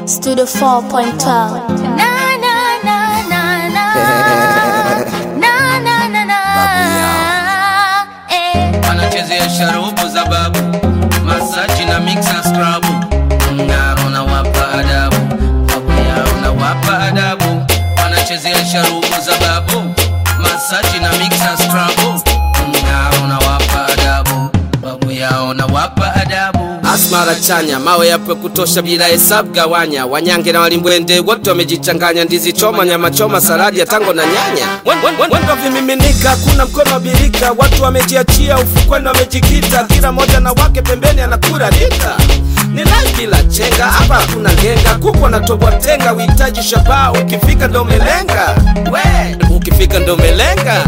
Studio 4.12. Na, na, na, na, na. Na, na, na, na. Eh. wanachezea sharubu za babu masaji na mixa skrabu mng'aro na wapa adabu babu yao na wapa adabu wanachezea sharubu za babu masaji na mixa skrabu mng'aro na wapa adabu babu yao na wapa adabu asmara chanya mawe yapo kutosha bila hesabu gawanya wanyange na walimbwende wote wamejichanganya ndizi choma nyama choma saladi ya tango na nyanya Mwendo vimiminika, kuna mkono wa birika, watu wamejiachia ufukweni, wamejikita, kila moja na wake pembeni anakula dika. ni live bila chenga hapa hakuna ngenga kuku anatobwa tenga uhitaji shabaha ukifika ndo umelenga we ukifika ndo umelenga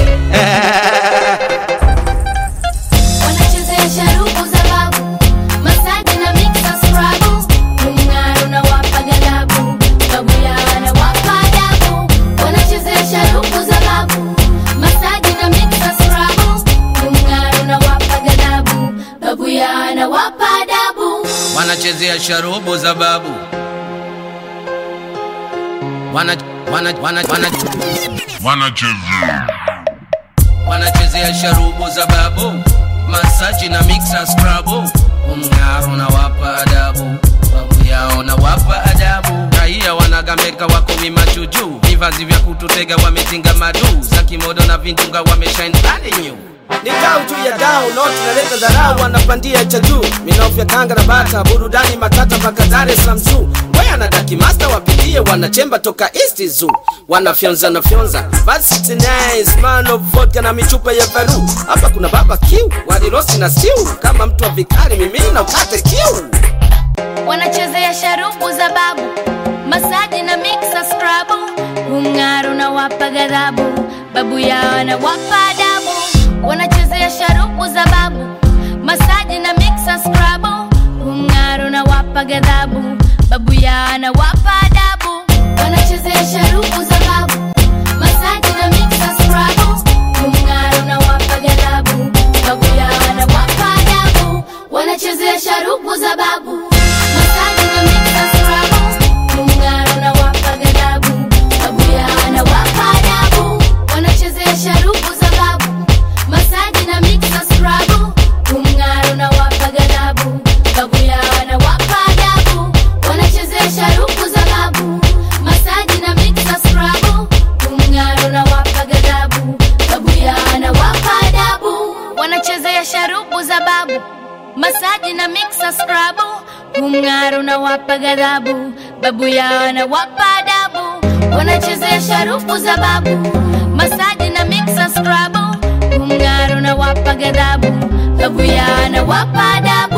Wanachezea sharubu za babu, masaji na mixa scrubble. Mng'aro na wapa ghadhabu, babu yao anawapa adabu. Wanachezea sharubu za babu, masaji na mixa scrubble. Mng'aro na wapa ghadhabu, babu yao anawapa adabu. wanachezea sharubu za babu wana, wana, wana, wana, wanachezea wanachezea sharubu za babu masaji na mixa skrabu umng'aro na wapa adabu babu yao na wapa adabu raia wanagameka wako wimajuju vivazi vya kututega wametinga madu za kimodo na vindunga wameshine avenue Ni dau juu ya dau, noti naleta dharau, wanapandia cha juu, minofu ya kanga na bata, burudani matata mpaka Dar es Salaam zoo. Ngoya na daki master wapitie, wanachemba toka East Zoo, wanafyonza na fyonza, basi nice man of vodka na michupa ya valu. Hapa kuna baba kiu, wali rosti na stew, kama mtu wa vikali, mimi na ukate kiu. wanachezea sharubu za babu masaji na mixa scrubble umng'aro na wapa ghadhabu babu yao anawapa adabu wanachezea sharubu za babu masaji na mixa scrubble umng'aro na wapa ghadhabu babu yao anawapa adabu wanachezea sharubu za babu masaji na mixa scrubble umng'aro na wapa ghadhabu babu yao anawapa adabu wanachezea sharubu za babu masaji na mixa scrubble umng'aro na wapa ghadhabu babu yao anawapa adabu wanachezea sharubu za babu masaji na mixa scrubble umng'aro na wapa ghadhabu babu yao anawapa adabu wanachezea sharubu za babu masaji na mixa scrubble umng'aro na wapa ghadhabu babu yao anawapa adabu wanachezea sharubu za babu masaji na mixa scrubble umng'aro na wapa ghadhabu babu yao anawapa adabu wanachezea sharubu za babu masaji na mixa scrubble umng'aro na wapa ghadhabu babu yao anawapa adabu